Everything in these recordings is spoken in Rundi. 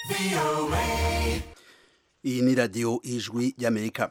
iyi ni radiyo ijwi y'amerika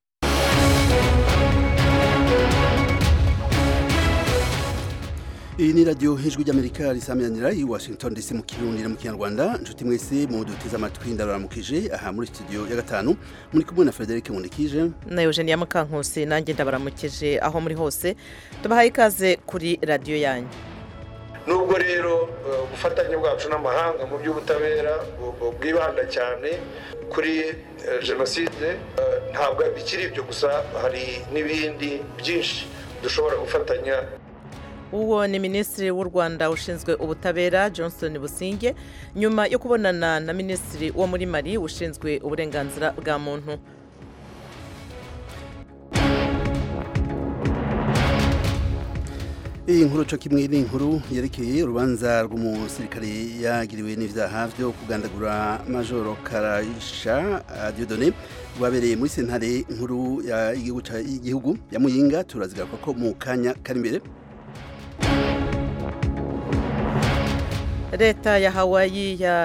iyi ni radiyo ijwi ry'amerika risamiranira i washington dc mu kirundi no mu kinyarwanda inshuti mwese mu duteze amatwi ndabaramukije aha muri studio ya gatanu muri kumwe na frederic nkundikije na eugenia mukankusi nanjye ndabaramukije aho muri hose tubahaye ikaze kuri radiyo yanyu nubwo rero ubufatanye bwacu n'amahanga mu by'ubutabera bwibanda cyane kuri jenoside ntabwo bikiri ibyo gusa hari n'ibindi byinshi dushobora gufatanya uwo ni minisitiri w'u rwanda ushinzwe ubutabera johnson businge nyuma yo kubonana na minisitiri wo muri mari ushinzwe uburenganzira bwa muntu iyi nkuru cyo kimwe ni inkuru yerekeye urubanza rw'umusirikare yagiriwe n'ibyaha byo kugandagura majoro karayisha diodone rwabereye muri sentare nkuru y'igihugu ya muyinga turazigaruka ko mu kanya kari imbere leta ya hawaii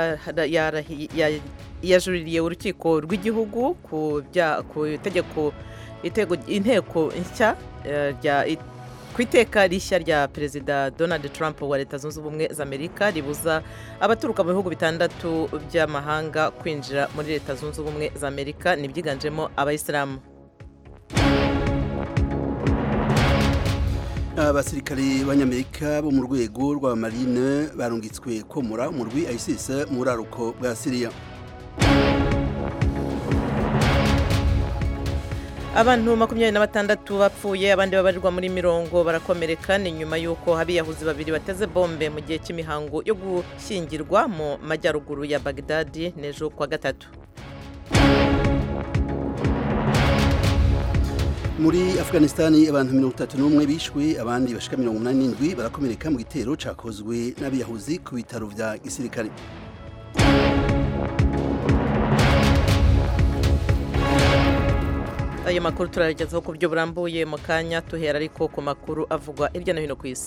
yajuririye urukiko rw'igihugu ku itegeko inteko nshya ku iteka rishya rya perezida donald trump wa leta zunze ubumwe za amerika ribuza abaturuka mu bihugu bitandatu by'amahanga kwinjira muri leta zunze ubumwe za amerika nibyiganjemo abayisilamu abasirikare b'abanyamerika bo mu rwego rw'abamarine barungitswe komora umurwi isis mu buraruko bwa siriya abantu makumyabiri na batandatu bapfuye abandi babarirwa muri mirongo barakomereka ni nyuma y'uko abiyahuzi babiri bateze bombe mu gihe cy'imihango yo gushyingirwa mu majyaruguru ya bagdadi n'ejo kwa gatatu muri afghanistani abantu mirongo itatu n'umwe bishwe abandi bashika mirongo umunani n'indwi barakomereka mu gitero cakozwe n'abiyahuzi ku bitaro vya gisirikare ayo makuru turayagezaho ku buryo burambuye mu kanya tuhera ariko ku makuru avugwa hirya no hino ku isi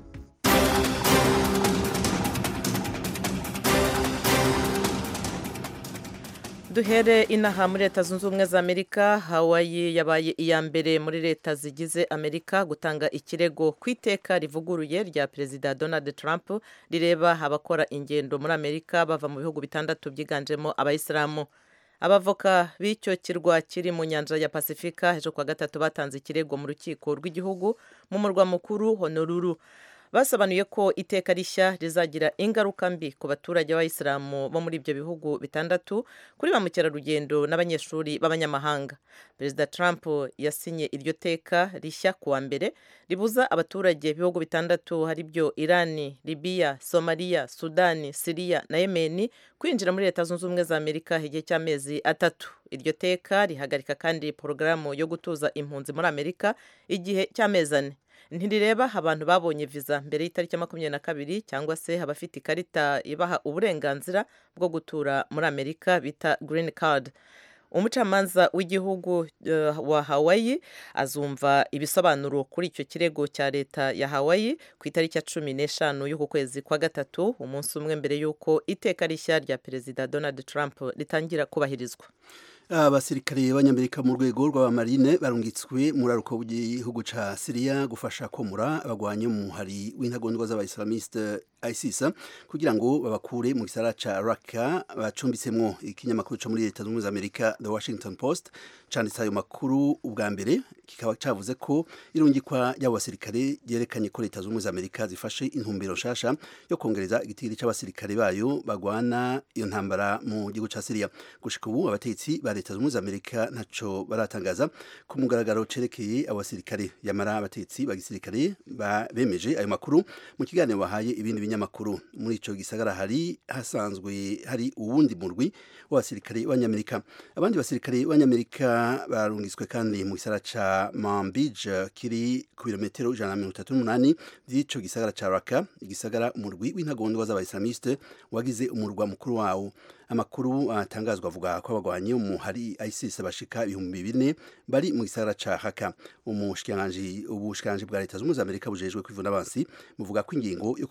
duhere inaha muri leta zunze ubumwe za amerika hawaii yabaye iya mbere muri leta zigize amerika gutanga ikirego ku iteka rivuguruye rya perezida donald trump rireba abakora ingendo muri amerika bava mu bihugu bitandatu byiganjemo abayisilamu abavoka b'icyo kirwa kiri mu nyanja ya pasifika ejo kuwa gatatu batanze ikirego mu rukiko rw'igihugu mu murwa mukuru honolulu basobanuye ko iteka rishya rizagira ingaruka mbi ku baturage b'abayisilamu bo muri ibyo bihugu bitandatu kuri ba mukerarugendo n'abanyeshuri b'abanyamahanga perezida trump yasinye iryo teka rishya kuwa mbere ribuza abaturage b'ibihugu bitandatu hari byo irani libiya somaliya sudani siriya na yemeni kwinjira muri leta zunze ubumwe za amerika igihe cy'amezi atatu iryo teka rihagarika kandi porogaramu yo gutuza impunzi muri amerika igihe cy'amezi ane ntirireba abantu babonye viza mbere y'itariki ya makumyabiri na kabiri cyangwa se abafite ikarita ibaha uburenganzira bwo gutura muri amerika bita green card umucamanza w'igihugu uh, wa hawaii azumva ibisobanuro kuri icyo kirego cya leta ya hawaii ku itariki ya cumi n'eshanu y'uku kwezi kwa gatatu umunsi umwe mbere y'uko iteka rishya rya perezida donald trump ritangira kubahirizwa abasirikare b'abanyamerika mu rwego rw'abamarine barungitswe muri aruko w'igihugu ca Syria gufasha komura abagwanyi mu hari w'intagondwa z'abaislamiste ISIS kugira ngo babakure mu gisara ca Raqqa bacumbitsemwo ikinyamakuru co muri leta z'ubumwe z'Amerika The Washington Post canditse ayo makuru ubwa mbere kikaba cavuze ko irungikwa ry'abo basirikare ryerekanye ko leta z'ubumwe z'Amerika zifashe intumbero nshasha yo kongereza igitigiri c'abasirikare bayo bagwana iyo ntambara mu gihugu ca Syria gushika ubu abategetsi ba leta z'ubumwe z'Amerika ntaco baratangaza ku mugaragaro cerekeye abasirikare yamara abategetsi ba gisirikare bemeje ayo makuru mu kiganiro bahaye ibindi binyamakuru muri ico gisagara hari hasanzwe hari uwundi murwi w'abasirikare b'abanyamerika abandi basirikare b'abanyamerika barungitswe kandi mu gisagara ca Manbij kiri ku birometero ijana na mirongo itatu n'umunani vy'ico gisagara ca Raqqa igisagara umurwi w'intagondwa z'abaislamiste wagize umurwa mukuru wawo amakuru atangazwa avuga ko abagwanyi mu hari ISIS bashika ibihumbi bine bari mu gisagara ca Haka umushikiranganji ubushikiranganji bwa leta z'umwe z'Amerika bujejwe kwivuna abansi buvuga ko ingingo yo kurungika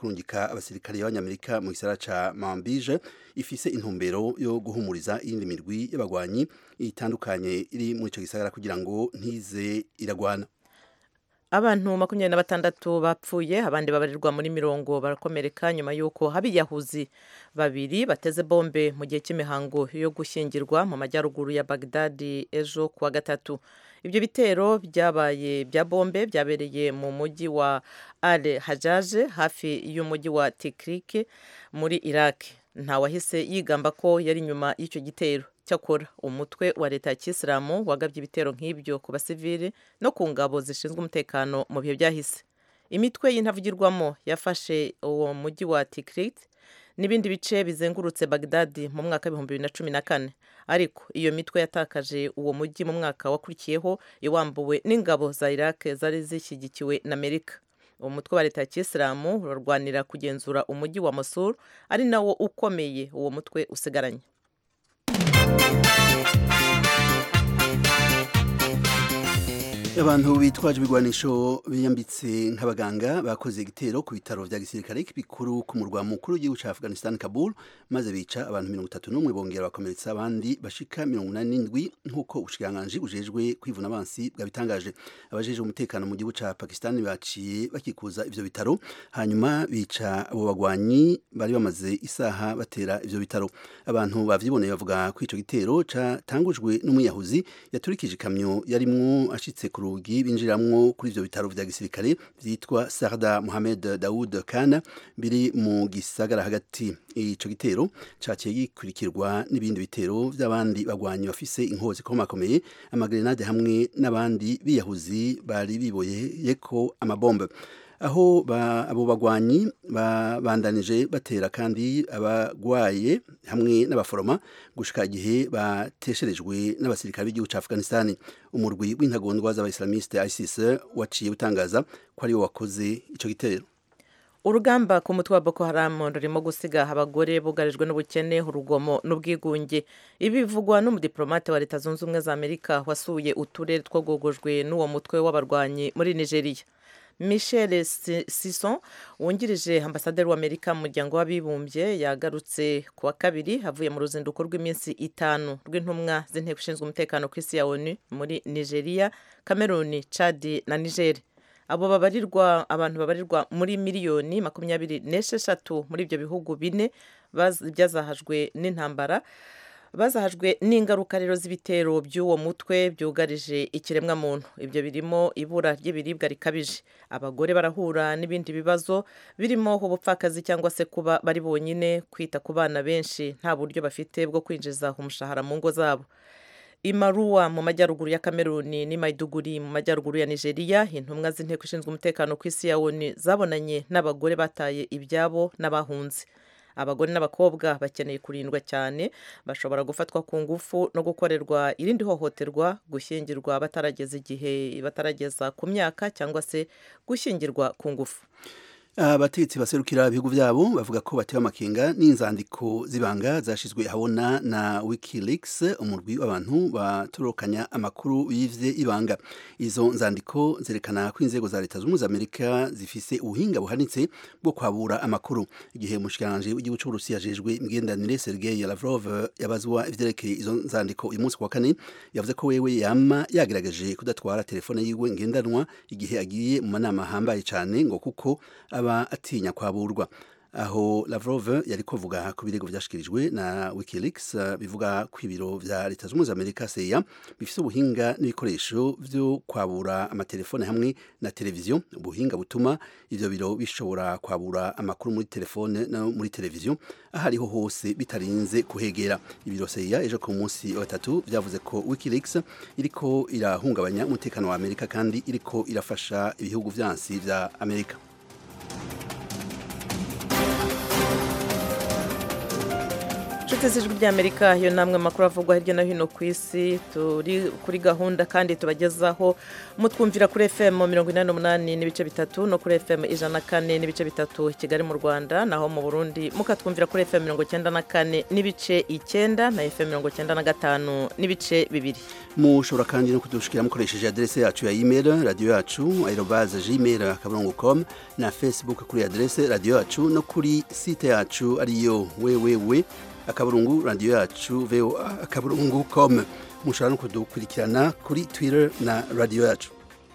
kurungika abasirikare b'abanyamerika mu gisagara ca Manbij ifise intumbero yo guhumuriza iyindi mirwi y'abagwanyi itandukanye iri muri ico gisagara kugira ngo ntize iragwana abantu makumyabiri na batandatu bapfuye abandi babarirwa muri mirongo barakomereka nyuma y'uko abiyahuzi babiri bateze bombe mu gihe cy'imihango yo gushyingirwa mu majyaruguru ya bagdadi ejo kuwa gatatu ibyo bitero byabaye bya bombe byabereye mu mujyi wa al hajaje hafi y'umujyi wa tikrike muri iraq ntawahise yigamba ko yari inyuma y'icyo gitero cyakora umutwe wa leta ya kisilamu wagabye ibitero nk'ibyo ku basivili no ku ngabo zishinzwe umutekano mu bihe byahise imitwe y'intavugirwamo yafashe uwo mujyi wa tikrit n'ibindi bice bizengurutse bagdadi mu mwaka w'ibihumbi bibiri na cumi na kane ariko iyo mitwe yatakaje uwo mujyi mu mwaka wakurikiyeho iwambuwe n'ingabo za iraq zari zishyigikiwe na amerika uwo mutwe wa leta ya kisilamu urarwanira kugenzura umujyi wa mosul ari nawo ukomeye uwo mutwe usigaranye abantu bitwaje ibigwanisho biyambitse nk'abaganga bakoze igitero ku bitaro vya gisirikare bikuru ku murwa mukuru w'igihugu ca Afghanistan Kabul maze bica abantu mirongo itatu n'umwe bongera bakomeretsa abandi bashika mirongo inani n'indwi nk'uko ubushikiranganji bujejwe kwivuna abansi bwabitangaje abajejwe umutekano mu gihugu ca Pakistan baciye bakikuza ivyo bitaro hanyuma bica abo bagwanyi bari bamaze isaha batera ivyo bitaro abantu bavyiboneye bavuga ko ico gitero catangujwe n'umuyahuzi yaturikije ikamyo yarimwo ashitse ku rugi binjiramwo kuri ivyo bitaro vya gisirikare vyitwa Sarda Mohamed Daoud Khan biri mu gisagara hagati ico gitero caciye gikurikirwa n'ibindi bitero vy'abandi bagwanyi bafise inkozi komakomeye amagrenade hamwe n'abandi biyahuzi bari biboyeko amabombe aho ba, abo bagwanyi babandanije batera kandi abagwaye hamwe n'abaforoma gushika igihe batesherejwe n'abasirikare b'igihugu ca Afghanistan umurwi w'intagondwa z'abaislamiste ISIS waciye utangaza ko ari wo wakoze ico gitero urugamba ku mutwe wa boko haramu rurimo gusiga abagore bugarijwe n'ubukene urugomo n'ubwigunge ibi bivugwa n'umudiplomate wa leta zunze ubumwe za amerika wasuye uturere twogogojwe n'uwo mutwe w'abarwanyi muri nigeria michel sison wungirije ambasaderi w'amerika mu muryango w'abibumbye yagarutse ku wa kabiri avuye mu ruzinduko rw'iminsi itanu rw'intumwa z'inteko ishinzwe umutekano ku isi ya onu muri nigeria cameroon chad na niger abo babarirwa abantu babarirwa muri miliyoni makumyabiri n'esheshatu muri ibyo bihugu bine byazahajwe n'intambara bazahajwe n'ingaruka rero z'ibitero by'uwo mutwe byugarije ikiremwamuntu ibyo birimo ibura ry'ibiribwa rikabije abagore barahura n'ibindi bibazo birimo ubupfakazi cyangwa se kuba bari bonyine kwita ku bana benshi nta buryo bafite bwo kwinjiza umushahara mu ngo zabo imaruwa mu majyaruguru ya kameruni n'imayiduguri mu majyaruguru ya nigeria intumwa z'inteko ishinzwe umutekano ku isi ya onu zabonanye n'abagore bataye ibyabo n'abahunze abagore n'abakobwa bakeneye kurindwa cyane bashobora gufatwa ku ngufu no gukorerwa irindi hohoterwa gushyingirwa batarageza igihe batarageza ku myaka cyangwa se gushyingirwa ku ngufu abategetsi baserukira ibihugu byabo bavuga ko batewe amakenga n'inzandiko z'ibanga zashizwe habona na wikileaks umurwi w'abantu batorokanya amakuru yivye ibanga izo nzandiko zerekana ko inzego za leta z'ubumwe za amerika zifise ubuhinga buhanitse bwo kwabura amakuru igihe umushikiranganji w'igihugu c'uburusiya ajejwe imigenderanire sergei lavrov yabazwa ivyerekeye izo nzandiko uyu munsi ku wa kane yavuze ko wewe yama yagerageje kudatwara telefone yiwe ngendanwa igihe agiye mu manama ahambaye cane ngo kuko aba atinya kwaburwa aho Lavrov yari kuvuga ku birego byashikirijwe na Wikileaks uh, bivuga ku ibiro vya leta z'umwe za Amerika CIA bifise ubuhinga n'ibikoresho vyo kwabura amatelefone hamwe na televiziyo ubuhinga butuma ivyo biro bishobora kwabura amakuru muri telefone no muri televiziyo aho ariho hose bitarinze kuhegera ibiro CIA ejo ku munsi wa gatatu vyavuze ko Wikileaks iriko irahungabanya umutekano wa Amerika kandi iriko irafasha ibihugu vyansi vya Amerika inshuti z'ijwi ry'amerika iyo namwe makuru avugwa hirya no hino ku isi turi kuri gahunda kandi tubagezaho mutwumvira kuri fm mirongo inani n'umunani n'ibice bitatu no kuri fm ijana na kane n'ibice bitatu kigali mu rwanda naho mu burundi mukatwumvira kuri fm mirongo icyenda na kane n'ibice icyenda na fm mirongo icyenda na gatanu n'ibice bibiri mushobora kandi no kudushikira mukoresheje adrese yacu ya email radio yacu aerobaze gmail akaburungu com na facebook kuri adrese radio yacu no kuri site yacu ariyo wewewe akaburungu radio yacu voa akaburungu com mushobora no kudukurikirana kuri twitter na radio yacu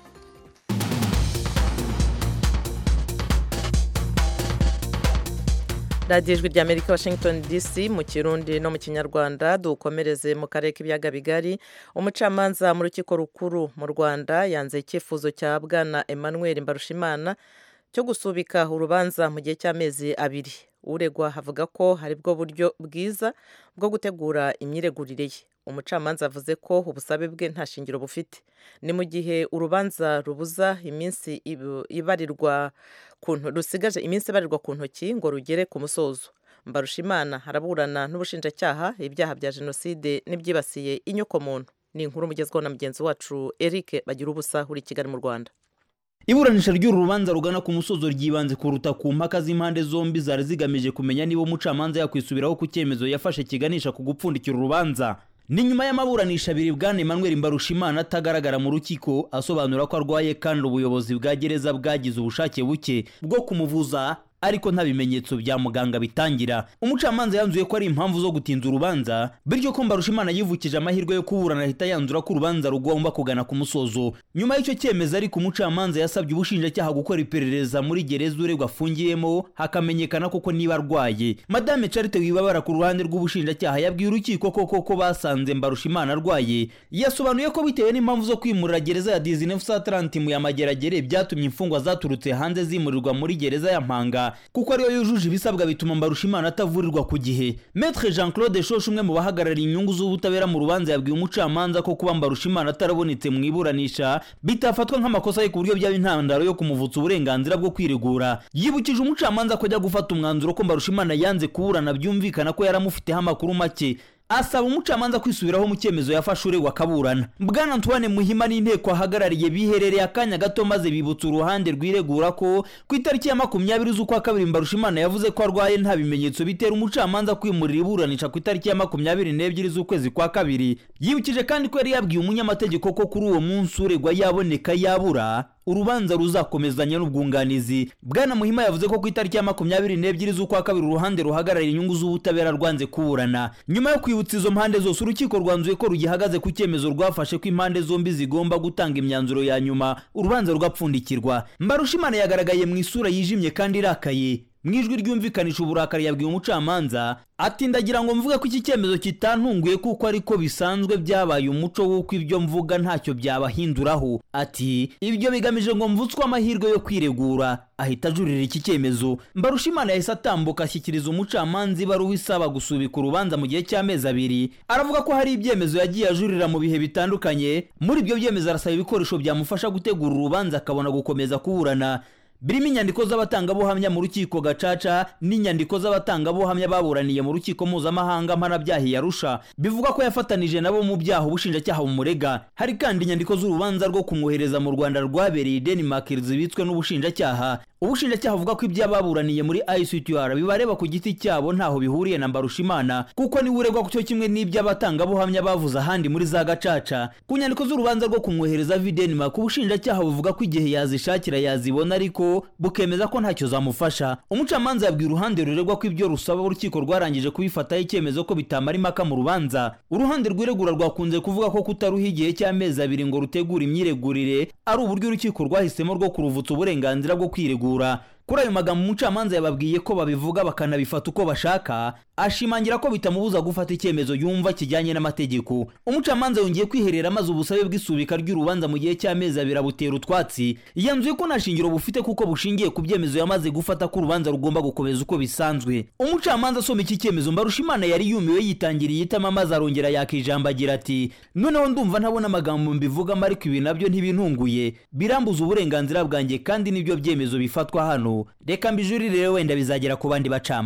radiyo ijwi ry'amerika washington dc mu kirundi no mu kinyarwanda dukomereze mu karere k'ibiyaga bigari umucamanza mu rukiko rukuru mu rwanda yanze icyifuzo cya bwana emmanuel mbarushimana cyo gusubika urubanza mu gihe cy'amezi abiri uregwa avuga ko hari bwo buryo bwiza bwo gutegura imyiregurire ye umucamanza avuze ko ubusabe bwe nta shingiro bufite ni mu gihe urubanza rubuza iminsi ibarirwa rusigaje iminsi ibarirwa ku ntoki ngo rugere ku musozo mbarushimana haraburana n'ubushinjacyaha ibyaha bya jenoside n'ibyibasiye inyokomuntu ni inkuru mugezweho na mugenzi wacu eric bagira ubusa uri i kigali mu rwanda iburanisha ry'uru rubanza rugana ku musozo ryibanze kuruta ku mpaka z'impande zombi zari zigamije kumenya niba umucamanza yakwisubiraho ku cyemezo yafashe kiganisha ku gupfundikira urubanza ni nyuma y'amaburanisha abiri bwana Emmanuel Mbarushimana atagaragara mu rukiko asobanura ko arwaye kandi ubuyobozi bwa gereza bwagize ubushake buke bwo kumuvuza ariko nta bimenyetso bya muganga bitangira umucamanza yanzuye ko ari impamvu zo gutinza urubanza bityo ko mbarushimana yivukije amahirwe yo kuburana ahita yanzura ko urubanza rugomba kugana ku musozo nyuma y'icyo cyemezo ariko umucamanza yasabye ubushinjacyaha gukora iperereza muri gereza uregwa afungiyemo hakamenyekana koko niba arwaye madame charite wibabara ku ruhande rw'ubushinjacyaha yabwiye urukiko koko ko basanze mbarushimana arwaye yasobanuye ko bitewe n'impamvu zo kwimurira gereza ya dizinefu satrantimu ya mageragere byatumye imfungwa zaturutse hanze zimurirwa muri gereza ya mpanga kuko ariyo yujuje ibisabwa bituma mbarushimana atavurirwa ku gihe Maître Jean Claude Shosho umwe mu bahagarariye inyungu z'ubutabera mu rubanza yabwiye umucamanza ko kuba mbarushimana atarabonetse mu iburanisha bitafatwa nk'amakosa ye ku buryo byaba intandaro yo kumuvutsa uburenganzira bwo kwiregura yibukije umucamanza ko ajya gufata umwanzuro ko mbarushimana yanze kuburana byumvikana ko yaramufiteho amakuru make asaba umucamanza kwisubiraho mu cyemezo yafashe uregwa akaburana bwana antoine muhima n'inteko ahagarariye biherereye akanya gato maze bibutsa uruhande rwiregura ko ku itariki ya makumyabiri z'ukwa kabiri mbarushimana yavuze ko arwaye nta bimenyetso bitera umucamanza kwimurira iburanisha ku itariki ya makumyabiri n'ebyiri z'ukwezi kwa kabiri yibukije kandi ko yari yabwiye umunyamategeko ko kuri uwo munsi uregwa yaboneka yabura urubanza ruzakomezanya n'ubwunganizi bwana muhima yavuze ko ku itariki ya makumyabiri n'ebyiri z'ukwa kabiri uruhande ruhagarariye inyungu z'ubutabera rwanze kuburana nyuma yo kwibutsa izo mpande zose urukiko rwanzuye ko rugihagaze ku cyemezo rwafashe ko impande zombi zigomba gutanga imyanzuro ya nyuma urubanza rugapfundikirwa mbarushimana yagaragaye mu isura yijimye kandi irakaye mu ijwi ryumvikanisha uburakari yabwiye umucamanza ati ndagira ngo mvuge ko iki cyemezo kitantunguye kuko ariko bisanzwe byabaye umuco w'uko ibyo mvuga ntacyo byabahinduraho ati ibyo bigamije ngo mvutswe amahirwe yo kwiregura ahita ajurira iki cyemezo mbarushimana yahise atambuka ashyikiriza umucamanza ibaruwa isaba gusubika urubanza mu gihe cy'amezi abiri aravuga ko hari ibyemezo yagiye ajurira mu bihe bitandukanye muri ibyo byemezo arasaba ibikoresho byamufasha gutegura urubanza akabona gukomeza kuburana birimo inyandiko z'abatangabuhamya mu rukiko gacaca n'inyandiko z'abatangabuhamya baburaniye mu rukiko mpuzamahanga mpanabyaha yarusha bivuga ko yafatanije nabo mu byaha ubushinjacyaha bumurega hari kandi inyandiko z'urubanza rwo kumwohereza mu rwanda rwabereye denmark zibitswe n'ubushinjacyaha ubushinjacyaha buvuga ko ibyo baburaniye muri ICTR bibareba ku giti cyabo ntaho bihuriye na Mbarushimana kuko niwe uregwa cyo kimwe n'iby'abatangabuhamya bavuze ahandi muri za gacaca ku nyandiko z'urubanza rwo kumwohereza Denmark ubushinjacyaha buvuga ko igihe yazishakira yazibona ariko bukemeza ko ntacyo zamufasha umucamanza yabwiye uruhande ruregwa ko ibyo rusaba urukiko rwarangije kubifataho icyemezo ko bitamara impaka mu rubanza uruhande rwiregura rwakunze kuvuga ko kutaruha igihe cy'amezi abiri ngo rutegure imyiregurire ari uburyo urukiko rwahisemo rwo kuruvutsa uburenganzira bwo kwiregura kuri ayo magambo umucamanza yababwiye ko babivuga bakanabifata uko bashaka ashimangira ko bitamubuza gufata icyemezo yumva kijyanye n'amategeko umucamanza yongeye kwiherera maze ubusabe bw'isubika ry'urubanza mu gihe cy'amezi abiri abutera utwatsi yanzuye ko nta shingiro bufite kuko bushingiye ku byemezo yamaze gufata ko urubanza rugomba gukomeza uko bisanzwe umucamanza asoma iki cyemezo mbarushimana yari yumiwe yitangiriye itama maze arongera yakijambo agira ati noneho ndumva ntabona amagambo mbivugamo ariko ibi nabyo ntibintunguye birambuza uburenganzira bwanjye kandi nibyo byemezo bifatwa hano reka mbijurire wenda bizagera ku bandi bacamanza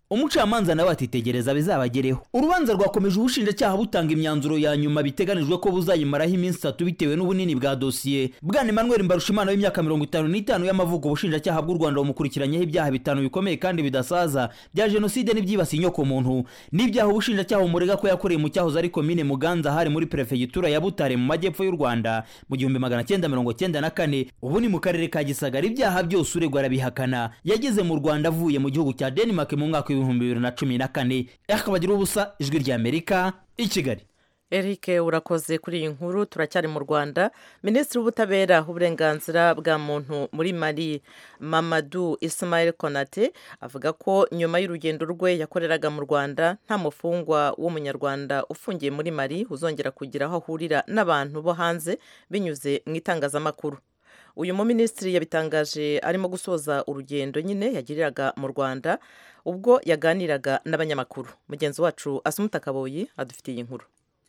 umucamanza nawe atitegereza bizabagereho urubanza rwakomeje ubushinjacyaha butanga imyanzuro ya nyuma biteganijwe ko buzayimaraho iminsi itatu bitewe n'ubunini bwa dosiye bwana emmanuel mbarushimana w'imyaka mirongo itanu n'itanu y'amavuko ubushinjacyaha bw'u rwanda bumukurikiranyeho ibyaha bitanu bikomeye kandi bidasaza bya jenoside n'ibyibasiye inyokomuntu n'ibyaha ubushinjacyaha bumurega ko yakoreye mu cyahoze ari komine muganza hari muri perefegitura ya butare mu majyepfo y'u rwanda mu gihumbi magana cyenda mirongo cyenda na kane ubu ni mu karere ka gisagara ibyaha byose uregwa arabihakana yageze mu rwanda avuye mu gihugu cya denmark mu mwaka w'ibihumbi bibiri na cumi na kane akabagira ubusa ijwi ry'amerika i kigali Eric urakoze kuri iyi nkuru turacyari mu Rwanda Minisitiri w'ubutabera uburenganzira bwa muntu muri Mali Mamadou Ismail Konate avuga ko nyuma y'urugendo rwe yakoreraga mu Rwanda nta mufungwa w'umunyarwanda ufungiye muri Mali uzongera kugira aho ahurira n'abantu bo hanze binyuze mu itangazamakuru uyu muminisitiri yabitangaje arimo gusoza urugendo nyine yagiriraga mu Rwanda ubwo yaganiraga n'abanyamakuru mugenzi wacu Asumuta Kaboyi adufitiye inkuru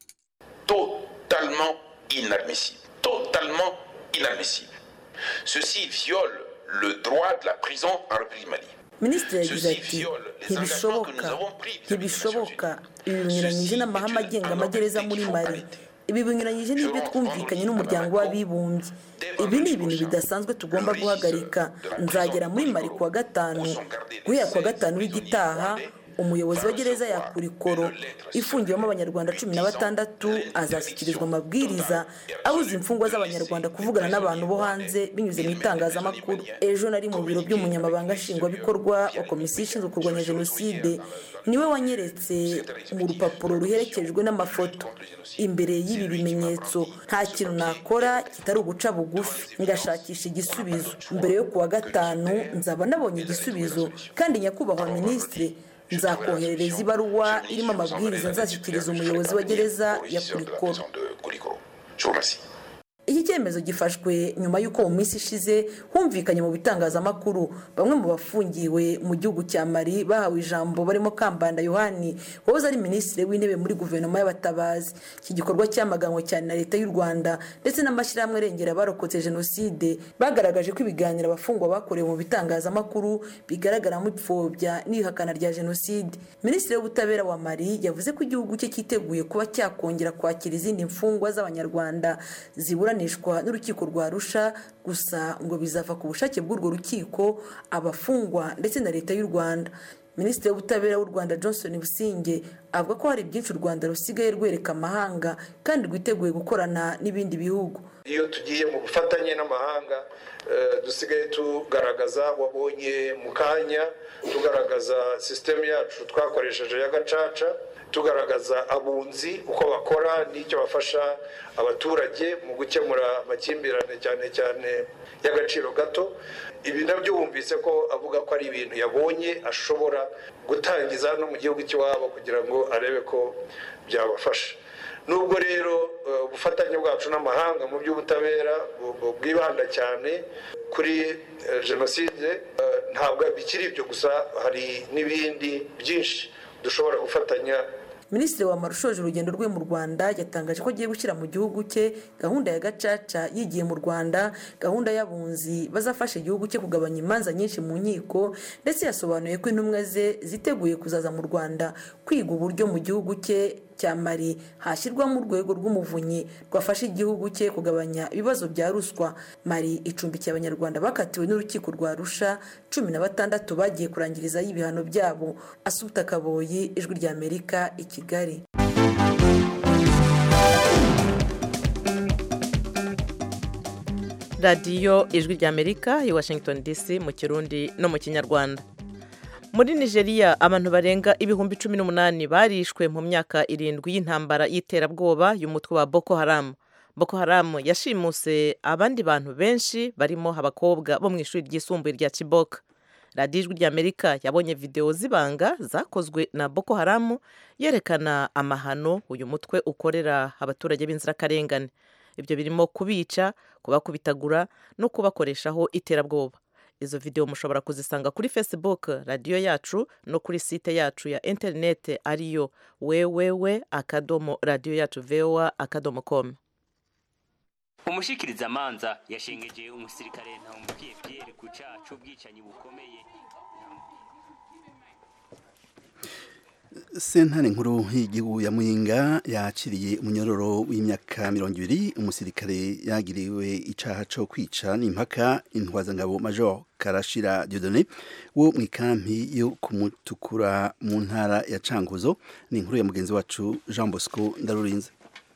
totalement inadmissible. Totalement inadmissible. Ceci viole le droit de la prison en République Mali. minisitiri yagize ati ntibishoboka ntibishoboka ibi binyuranyije n'amahame agenga amagereza muri mari ibi binyuranyije n'ibyo twumvikanye n'umuryango w'abibumbye ibi ni ibintu bidasanzwe tugomba guhagarika nzagera muri mari kuwa gatanu guhera kuwa gatanu w'igitaha umuyobozi wa gereza yakura ikoro ifungiwemo abanyarwanda cumi na batandatu azashyikirizwa amabwiriza abuza imfungwa z'abanyarwanda kuvugana n'abantu bo hanze binyuze mu itangazamakuru ejo nari mu biro by'umunyamabanga nshingwabikorwa wa komisiyo ishinzwe kurwanya jenoside niwe wanyeretse mu rupapuro ruherekejwe n'amafoto imbere y'ibi bimenyetso nta kintu nakora kitari uguca bugufi ngashakisha igisubizo mbere yo kuwa gatanu nzaba nabonye igisubizo kandi nyakubahwa minisitiri nzakoherereza ibaruwa irimo amabwiriza nzashyikiriza umuyobozi wa gereza ya kurikoro iki cyemezo gifashwe nyuma y'uko mu minsi ishize humvikanye mu bitangazamakuru bamwe mu bafungiwe mu gihugu cya mari bahawe ijambo barimo kambanda yohani wahoze ari minisitiri w'intebe muri guverinoma y'abatabazi iki gikorwa cyamaganwe cyane na leta y'u rwanda ndetse n'amashyirahamwe arengera abarokotse jenoside bagaragaje ko ibiganiro abafungwa bakorewe mu bitangazamakuru bigaragaramo ipfobya n'ihakana rya jenoside minisitiri w'ubutabera wa mari yavuze ko igihugu cye cyiteguye kuba cyakongera kwakira izindi mfungwa z'abanyarwanda zibura n'urukiko rwa rusha gusa ngo bizava ku bushake bw'urwo rukiko abafungwa ndetse na leta y'u rwanda minisitiri w'ubutabera w'u rwanda johnson businge avuga ko hari byinshi u rwanda rusigaye rwereka amahanga kandi rwiteguye gukorana n'ibindi bihugu iyo tugiye mu bufatanye n'amahanga dusigaye tugaragaza wabonye mu kanya tugaragaza sisitemu yacu twakoresheje ya gacaca tugaragaza abunzi uko bakora n'icyo bafasha abaturage mu gukemura amakimbirane cyane cyane y'agaciro gato ibi nabyo wumvise ko avuga ko ari ibintu yabonye ashobora gutangiza no mu gihugu cy'iwabo kugira ngo arebe ko byabafasha nubwo rero ubufatanye bwacu n'amahanga mu by'ubutabera bwibanda cyane kuri jenoside ntabwo bikiri ibyo gusa hari n'ibindi byinshi dushobora gufatanya minisitiri wamara ushoje urugendo rwe mu rwanda yatangaje ko agiye gushyira mu gihugu cye gahunda ya gacaca yigiye mu rwanda gahunda y'abunzi bazafasha igihugu cye kugabanya imanza nyinshi mu nkiko ndetse yasobanuye ko intumwa ze ziteguye kuzaza mu rwanda kwiga uburyo mu gihugu cye cya mari hashyirwamo urwego rw'umuvunyi rwafasha igihugu cye kugabanya ibibazo bya ruswa mari icumbikiye abanyarwanda bakatiwe n'urukiko rwa rusha cumi na batandatu bagiye kurangirizaho ibihano byabo asuta kaboyi ijwi rya amerika i kigali radiyo ijwi rya amerika i washington dc mu kirundi no mu kinyarwanda muri nigeria abantu barenga ibihumbi cumi n'umunani barishwe mu myaka irindwi y'intambara y'iterabwoba y'umutwe wa boko haramu boko haramu yashimuse abandi bantu benshi barimo abakobwa bo mu ishuri ryisumbuye rya kibok radiyo ijwi rya amerika yabonye videwo z'ibanga zakozwe na boko haramu yerekana amahano uyu mutwe ukorera abaturage b'inzirakarengane ibyo birimo kubica kubakubitagura no kubakoreshaho iterabwoba izo videwo mushobora kuzisanga kuri facebook radiyo yacu no kuri site yacu ya interinete ariyo wewewe akadomo radiyo yacu voa akadomo com umushikirizamanza yashengeje umusirikare ntawumubwiye pierre ku caha c'ubwicanyi bukomeye sentare nkuru y'igihugu ya muyinga yakiriye umunyororo w'imyaka mirongo ibiri umusirikare yagiriwe icaha co kwica n'impaka intwazangabo major karashira diodone wo mu ikampi yo kumutukura mu ntara ya cankuzo ni inkuru ya mugenzi wacu jean bosco ndarurinze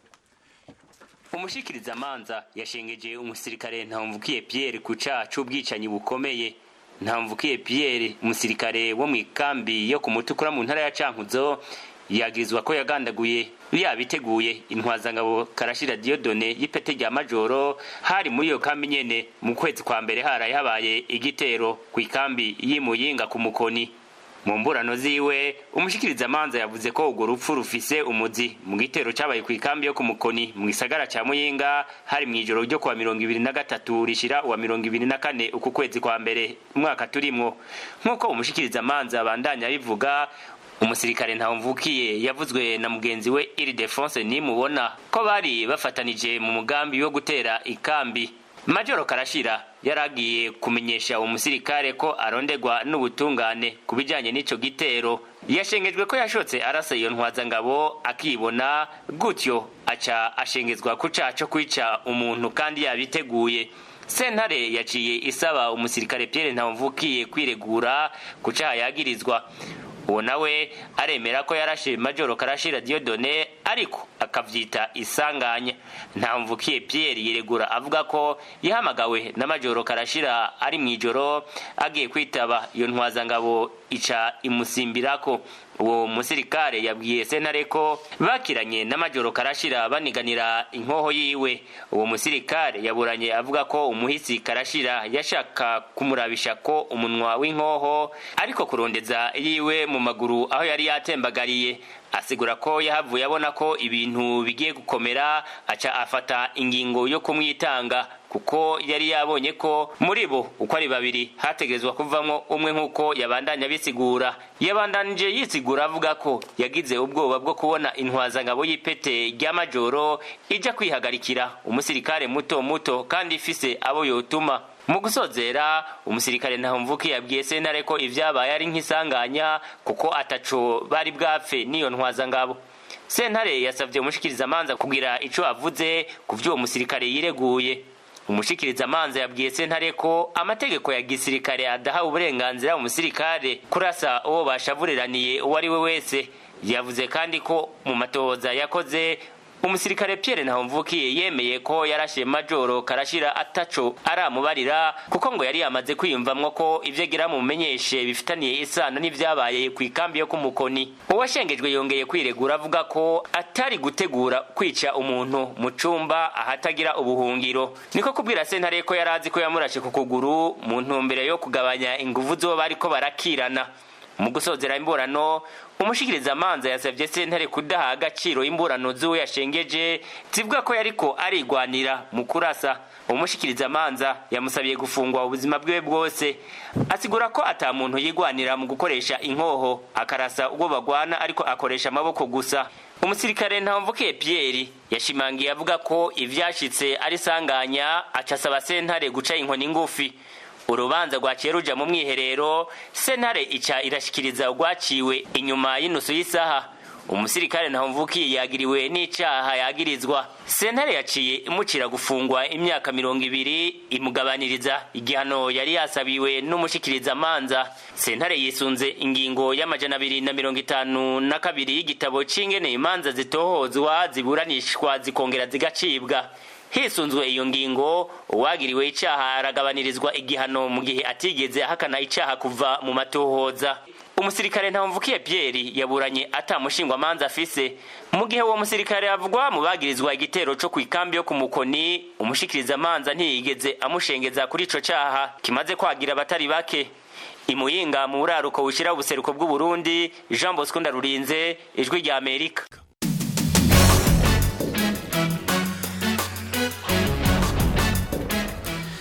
umushikiriza amanza yashengeje umusirikare ntamvukiye Pierre ku caha c'ubwicanyi bukomeye ntamvukiye Pierre umusirikare wo mu ikambi yo kumutukura mu ntara ya Cankuzo yagirizwa ko yagandaguye yabiteguye intwazangabo karashira Diodone y'ipete rya majoro hari muri iyo kambi nyene mu kwezi kwa mbere haraye habaye igitero ku ikambi y'imuyinga ku mukoni mu mburano ziwe umushikiriza amanza yavuze ko urwo rupfu rufise umuzi mu gitero cabaye ku ikambi yo ku mukoni mu gisagara ca muyinga hari mw'ijoro ryo kuwa mirongo ibiri na gatatu rishira uwa mirongo ibiri na kane uku kwezi kwa mbere umwaka turimwo nk'uko umushikiriza amanza abandanya bivuga umusirikare ntawumvukiye yavuzwe na mugenzi we iridefonse nimubona ko bari bafatanije mu mugambi wo gutera ikambi majoro karashira yaragiye kumenyesha uwo musirikare ko arondegwa n'ubutungane ku bijanye n'ico gitero yashengejwe ko yashotse arasa iyo ntwazangabo akibona gutyo aca ashengezwa ku caha co kwica umuntu kandi yabiteguye sentare yaciye isaba umusirikare Pierre Ntawumvukiye kwiregura ku caha yagirizwa uwo nawe aremera ko yarashe majoro karashira Diodone ariko akavyita isanganya ntamvukiye Pierre yiregura avuga ko yahamagawe na majoro karashira ari mwijoro agiye kwitaba iyo ntwazangabo ica imusimbirako uwo musirikare yabwiye sentare ko bakiranye n'amajoro karashira baniganira inkoho yiwe uwo musirikare yaburanye avuga ko umuhisi karashira yashaka kumurabisha ko umunwa w'inkoho ariko kurondeza yiwe mu maguru aho yari yatembagariye asigura ko yahavuye abona ko ibintu bigiye gukomera aca afata ingingo yo kumwitanga kuko yari yabonye ko muri bo uko ari babiri hategezwa kuvamwo umwe nk'uko yabandanya bisigura yabandanije yisigura avuga ko yagize ubwoba bwo kubona intwazangabo y'ipete rya majoro ija kwihagarikira umusirikare muto muto kandi ifise abo yotuma mu gusozera umusirikare ntahumvuke yabwiye sentare ko ivyabaye ari nk'isanganya kuko ataco bari bwapfe n'iyo ntwazangabo sentare yasavye umushikiriza amanza kugira ico avuze ku vy'uwo musirikare yireguye umushikiriza amanza yabwiye sentare ko amategeko ya gisirikare adaha uburenganzira umusirikare kurasa uwo bashavuriraniye uwo ari we wese yavuze kandi ko mu matohoza yakoze umusirikare Pierre Ntahomvukiye yemeye ko yarashe majoro karashira ataco aramubarira kuko ngo yari yamaze kwiyumvamwo ko ivyo agira mumenyeshe bifitaniye isano n'ivyabaye ku ikambi yo kumukoni uwashengejwe yongeye kwiregura avuga ko atari gutegura kwica umuntu mu cumba ahatagira ubuhungiro niko kubwira sentare ko yarazi ko yamurashe ku kuguru mu ntumbero yo kugabanya inguvu zo bariko barakirana mu gusozera imburano umushikiriza amanza yasabye sentare kudaha agaciro imburano z'uwo yashengeje zivuga ko yariko arigwanira mu kurasa umushikiriza amanza yamusabiye gufungwa ubuzima bwiwe bwose asigura ko ata muntu yigwanira mu gukoresha inkoho akarasa ubwo bagwana ariko akoresha amaboko gusa umusirikare ntamvukiye Pierre yashimangiye avuga ko ivyashitse ari sanganya aca asaba sentare guca inkoni ngufi urubanza rwaciye ruja mu mwiherero sentare ica irashikiriza urwaciwe inyuma y'inusu y'isaha umusirikare ntahumvukiye yagiriwe n'icaha yagirizwa sentare yaciye imucira gufungwa imyaka mirongo ibiri imugabaniriza igihano yari yasabiwe n'umushikiriza amanza sentare yisunze ingingo y'amajana abiri na mirongo itanu na kabiri y'igitabo c'ingene imanza zitohozwa ziburanishwa zikongera zigacibwa hisunzwe iyo ngingo uwagiriwe icaha aragabanirizwa igihano mu gihe atigeze ahakana icaha kuva mu matohoza umusirikare ntamvukiye Pierre yaburanye atamushingwa amanza afise mu gihe uwo musirikare avugwa mu bagirizwa igitero co kwikambi yo kumukoni umushikiriza amanza ntiyigeze amushengeza kuri ico caha kimaze kwagira abatari bake imuyinga mu buraruko bushira ubuseruko bw'u Burundi Jean Bosco Ndarurinze ijwi rya Amerika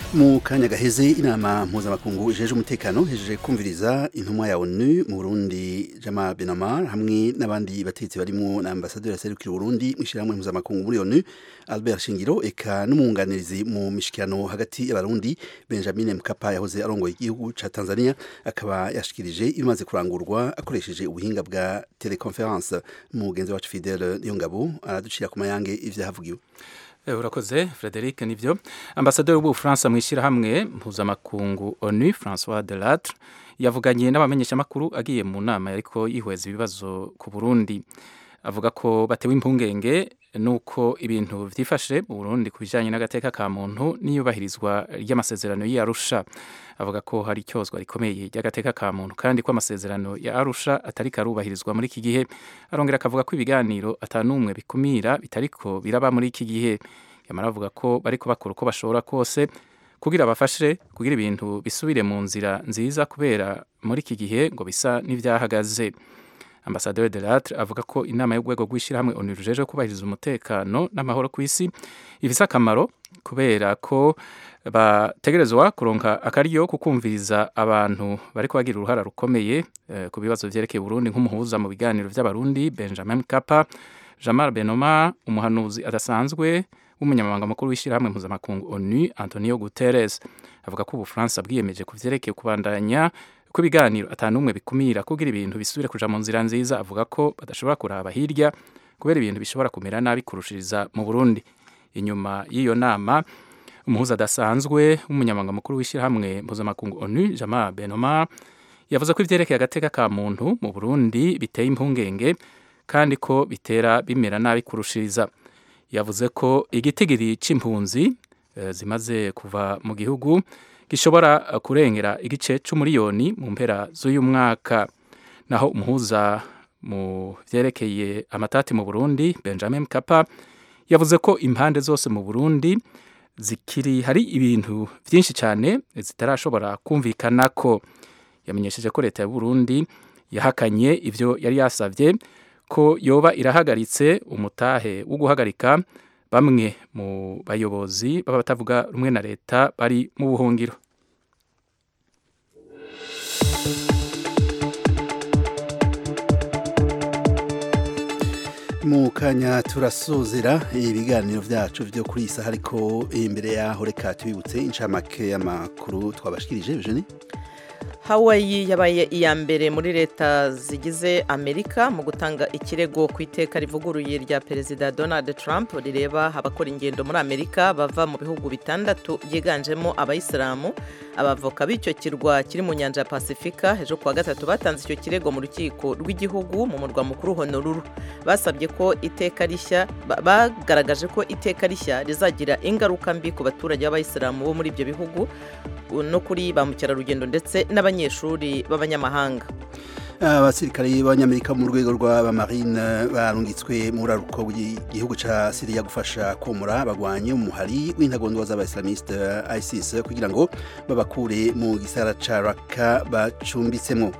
mu kanya gaheze inama mpuzamakungu ijeje umutekano hejeje kumviriza intumwa ya onu mu burundi jama benamar hamwe n'abandi batetsi barimo na ambasaderi aserukira uburundi mu ishyirahamwe mpuzamakungu muri onu albert shingiro eka n'umwunganirizi mu mishikirano hagati y'abarundi benjamin mkapa yahoze arongoye igihugu ca tanzania akaba yashikirije ibimaze kurangurwa akoresheje ubuhinga bwa teleconference mugenzi wacu fidele niyongabo araducira ku mayange ivyahavugiwe urakoze frederic nivyo ambasaderi w'ubufaransa mu ishyirahamwe mpuzamakungu onu francois de latre yavuganye n'abamenyeshamakuru agiye mu nama ariko yihweza ibibazo ku burundi avuga ko batewe impungenge nuko ibintu vyifashe mu burundi ku bijanye n'agateka ka muntu n'iyubahirizwa ry'amasezerano y'arusha avuga ko hari icyozwa rikomeye ry'agateka ka muntu kandi ko amasezerano ya arusha atari karubahirizwa muri iki gihe arongera akavuga ko ibiganiro atanumwe bikumira bitariko biraba muri iki gihe yamara avuga ko bariko bakora uko bashobora kose kugira bafashe kugira ibintu bisubire mu nzira nziza kubera muri iki gihe ngo bisa n'ivyahagaze ambasaderi de latre avuga ko inama y'urwego rw'ishyirahamwe onu rujeje kubahiriza umutekano n'amahoro ku isi ifise akamaro kubera ko bategerezwa kuronka akaryo kukumviriza abantu bariko bagira uruhara rukomeye eh, ku bibazo vyerekeye Burundi nk'umuhuza mu biganiro vy'abarundi Benjamin Mkapa Jamal Benoma umuhanuzi adasanzwe w'umunyamabanga mukuru w'ishyirahamwe mpuzamakungu ONU Antonio Guterres avuga ko Ubufaransa bwiyemeje ku vyerekeye kubandanya ko ibiganiro atanumwe bikumira kugira ibintu bisubire kuja mu nzira nziza avuga ko badashobora kuraba hirya kubera ibintu bishobora kumera nabi kurushiriza mu Burundi inyuma y'iyo nama umuhuza adasanzwe w'umunyamabanga mukuru w'ishyirahamwe mpuzamakungu onu jama benoma yavuze ko ivyerekeye agateka ka muntu mu burundi biteye impungenge kandi ko bitera bimera nabi kurushiriza yavuze ko igitigiri c'impunzi uh, zimaze kuva mu gihugu gishobora kurengera igice c'umuriyoni mu mpera z'uyu mwaka naho umuhuza mu vyerekeye amatati mu burundi benjamin mkapa yavuze ko impande zose mu burundi zikiri hari ibintu byinshi cyane zitarashobora kumvikana ko yamenyesheje ko leta ya Burundi yahakanye ibyo yari yasabye ko yoba irahagaritse umutahe wo guhagarika bamwe mu bayobozi baba batavuga rumwe na leta bari mu buhungiro mu kanya turasozera ibiganiro byacu byo kuri iyi saha ariko imbere yaho reka tubibutse inshamake y'amakuru twabashikirije Eugenie hawaii yabaye iya mbere muri leta zigize amerika mu gutanga ikirego ku iteka rivuguruye rya perezida donald trump rireba abakora ingendo muri amerika bava mu bihugu bitandatu byiganjemo abayisilamu abavoka b'icyo kirwa kiri mu nyanja ya pasifika ejo kuwa gatatu batanze icyo kirego mu rukiko rw'igihugu mu murwa mukuru honolulu basabye ko iteka rishya bagaragaje ko iteka rishya rizagira ingaruka mbi ku baturage b'abayisilamu bo muri ibyo bihugu no kuri ba mukerarugendo ndetse n'abanyeshuri b'abanyamahanga abasirikare b'abanyamerika mu rwego rw'abamarine barungitswe mu buraruko bw'igihugu cya siriya gufasha komora abagwanyi umuhari w'intagondwa z'abaisilamiste isis kugira ngo babakure mu gisara ca raka bacumbitsemo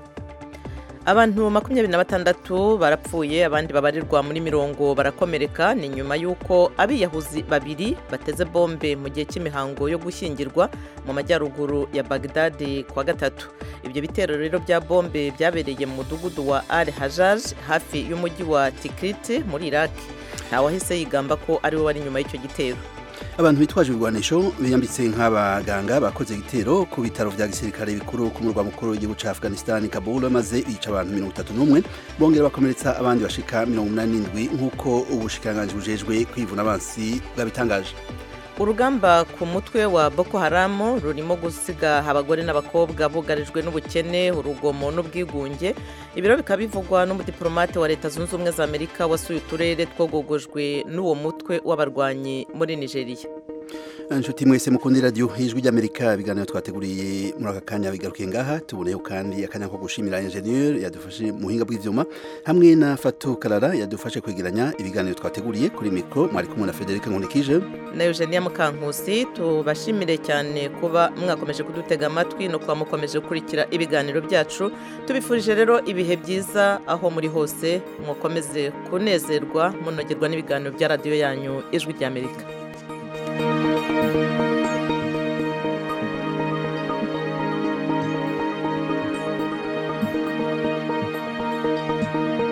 abantu makumyabiri na batandatu barapfuye abandi babarirwa muri mirongo barakomereka ni nyuma y'uko abiyahuzi babiri bateze bombe mu gihe cy'imihango yo gushyingirwa mu majyaruguru ya bagdadi kuwa gatatu ibyo bitero rero bya bombe byabereye mu mudugudu wa al hajaj hafi y'umujyi wa tikrit muri iraq ntawahise yigamba ko ariwe wari inyuma y'icyo gitero abantu bitwaje ibigwanisho biyambitse nk'abaganga bakoze igitero ku bitaro vya gisirikare bikuru ku murwa mukuru w'igihugu ca Afghanistan Kabul maze bica abantu mirongo itatu n'umwe bongera bakomeretsa abandi bashika mirongo umunani n'indwi nk'uko ubushikiranganji bujejwe kwivuna abansi bwabitangaje urugamba ku mutwe wa boko haramu rurimo gusiga abagore n'abakobwa bugarijwe n'ubukene urugomo n'ubwigunge ibiro bikaba bivugwa n'umudiplomate wa leta zunze ubumwe za amerika wasuye uturere twogogojwe n'uwo mutwe w'abarwanyi muri nigeria inshuti mwese mukunda radiyo ijwi ry'amerika ibiganiro twateguriye muri aka kanya bigarukiye ngaha tuboneyeho kandi akanya ko gushimira enjeniyeri yadufashe mu buhinga bw'ibyuma hamwe na fatu karara yadufashe kwegeranya ibiganiro twateguriye kuri mikoro mwari kumwe na federica nkunikije na eugenia mukankusi tubashimire cyane kuba mwakomeje kudutega amatwi no kuba mukomeje gukurikira ibiganiro byacu tubifurije rero ibihe byiza aho muri hose mukomeze kunezerwa munogerwa n'ibiganiro bya radiyo yanyu ijwi ry'amerika Thank you. ijwi